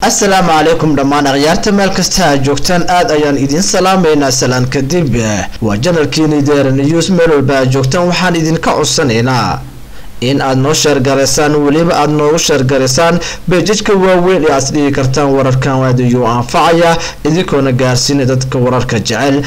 asalaamu calaykum dhammaan akhyaarta meel kasta aad joogtaan aad ayaan idiin salaamaynaa salaan kadib waa janalkiini deera news meel walba aad joogtaan waxaan idinka codsanaynaa in aad noo sheergaraysaan weliba aada noogu sheergaraysaan beejajka waaweyn ee aad dhigi kartaan wararkan waadiyuu anfacaya idinkoona gaarsiina dadka wararka jecel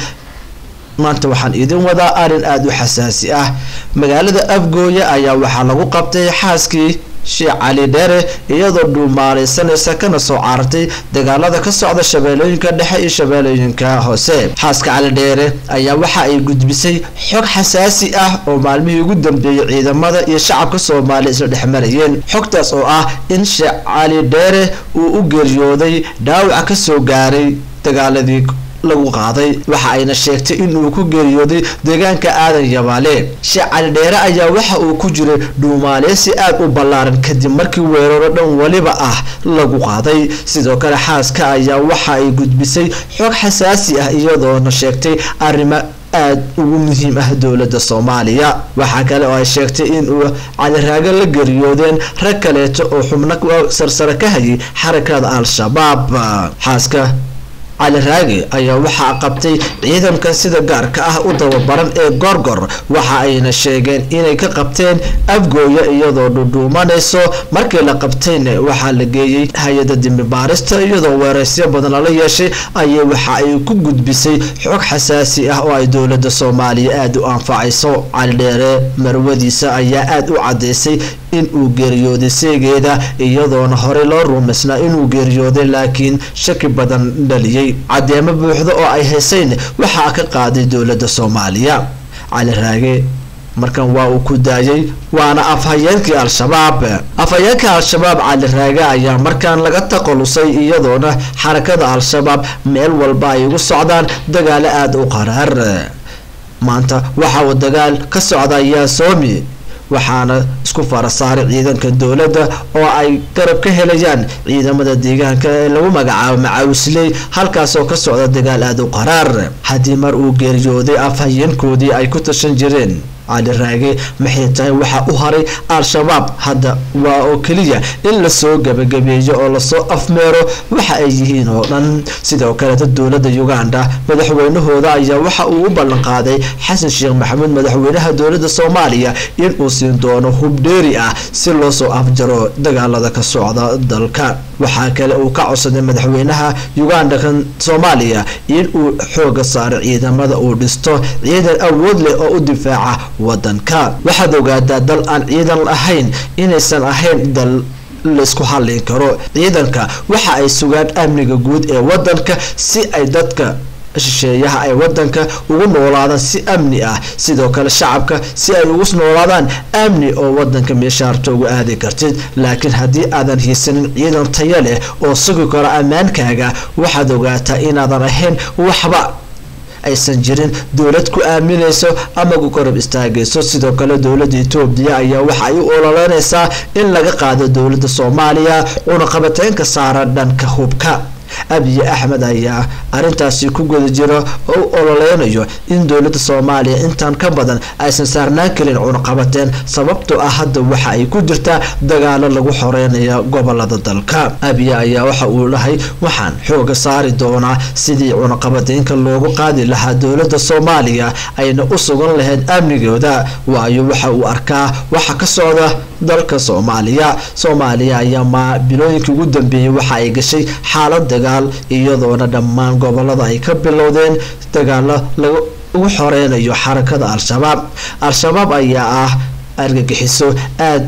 maanta waxaan idin wadaa arrin aada u xasaasi ah magaalada afgooya ayaa waxaa lagu qabtay xaaskii sheekh cali dheere iyadoo dhuumaaleysanaysa kana soo carartay dagaalada ka socda shabeellooyinka dhexe iyo shabeellooyinka hoose xaaska cali dheere ayaa waxa ay gudbisay xog xasaasi ah oo maalmihii ugu dambeeyey ciidamada iyo shacabka soomaaliya isla dhexmarayeen xogtaas oo ah in sheekh cali dheere uu u geeriyooday dhaawaca kasoo gaaray dagaaladii lagu qaaday waxa ayna sheegtay inuu ku geeriyooday deegaanka aadan yabaale sheekh cali dheere ayaa waxa uu ku jiray dhuumaaleysi aada u ballaaran kadib markii weeraro dhan weliba ah lagu qaaday sidoo kale xaaska ayaa waxa ay gudbisay xog xasaasi ah iyadoona sheegtay arrimo aada ugu muhiim ah dowladda soomaaliya waxaa kale oo ay sheegtay inuu caliraago la geeriyoodeen rag kaleeto oo xubno sarsare ka hayay xarakada al-shabaab xaaska cali raagi ayaa waxaa qabtay ciidankan sida gaarka ah u dababaran ee gorgor waxa ayna sheegeen inay ka qabteen afgooya iyadoo dhudhuumanayso markii la qabtayna waxaa la geeyey hay-ada dembi baarista iyadoo weeraysyo badan lala yeeshay ayay waxa ay ku gudbisay xog xasaasi ah oo ay dowlada soomaaliya aada u anfacayso cali dheere marwadiisa ayaa aada u cadaysay in uu geeriyooday seegeeda iyadoona horey loo rumaysnaa inuu geeriyooday laakiin shaki badan dhaliyey cadeemo buuxda oo ay haysayn waxaa ka qaaday dowladda soomaaliya cali raage markan waa uu ku daayay waana afhayeenkii al-shabaab afhayeenka al-shabaab cali raage ayaa markaan laga taqalusay iyadoona xarakada al-shabaab meel walba ay ugu socdaan dagaalo aada u qaraar maanta waxa uu dagaal ka socda yaasoomi waxaana isku fara saaray ciidanka dowladda oo ay garab ka helayaan ciidamada deegaanka ee lagu magacaabo macaawisley halkaasoo ka socda dagaal aada u qaraar haddii mar uu geeriyooday afhayeenkoodii ay ku tashan jireen cali raage maxay tahay waxaa u haray al-shabaab hadda waa oo keliya in lasoo gabagabeeyo oo lasoo afmeero waxa ay yihiin oo dhan sidoo kaleeta dowladda uganda madaxweynahooda ayaa waxa uu u ballanqaaday xasan sheekh maxamuud madaxweynaha dowladda soomaaliya inuu siin doono hubdheeri ah si loo soo afjaro dagaalada ka socda dalka waxaa kale uu ka codsaday madaxweynaha uganda kan soomaaliya inuu xooga saaro ciidamada uu dhisto ciidan awood leh oo u difaaca wadanka waxaad ogaataa dal aan ciidan ahayn inaysan ahayn dal laysku hallin karo ciidanka waxa ay sugaan amniga guud ee wadanka si ay dadka shisheeyaha ay wadanka ugu noolaadaan si amni ah sidoo kale shacabka si ay ugu noolaadaan amni oo wadanka meeshaarta uga aadi kartid laakiin haddii aadan hiisanin ciidan taya leh oo sugi karo ammaankaaga waxaad ogaataa inaadan ahayn waxba aysan jirin dowlad ku aaminayso ama ku korab istaagayso sidoo kale dowladda etoobiya ayaa waxa ay u ololeynaysaa in laga qaado dowladda soomaaliya cunaqabateynka saara dhanka hubka abiy axmed ayaa arintaasi ku guda jiro oo u ololeynayo in dowladda soomaaliya intaan ka badan aysan saarnaan karin cunaqabateen sababtoo ah hadda waxa ay ku jirtaa dagaalo lagu xoreynaya gobolada dalka abiy ayaa waxa uu lahay waxaan xooga saari doonaa sidii cunaqabateynka loogu qaadi lahaa dowladda soomaaliya ayna u sugan lahayd amnigooda waayo waxa uu arkaa waxa ka socda dalka soomaaliya soomaaliya ayaa ma bilooyinkii ugu dambeeyey waxa ay gashay xaalad dagaal iyadoona dhammaan gobolada ay ka bilowdeen dagaalo lagu xoreynayo xarakada al-shabaab al-shabaab ayaa ah argagixiso aad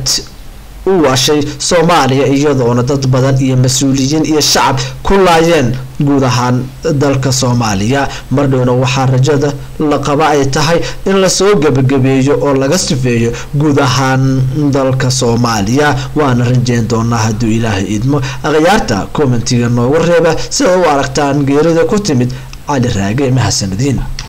u waashay soomaaliya iyadoona dad badan iyo mas-uuliyiin iyo shacab ku laayeen guud ahaan dalka soomaaliya mardhowna waxaa rajada la qaba ay tahay in lasoo gebagabeeyo oo laga sifeeyo guud ahaan dalka soomaaliya waana rajeyn doonaa hadduu ilaahay idmo akhyaarta commentiga noogu reeba sida u aragtaan geerida ku timid cali raage mahadsanadiin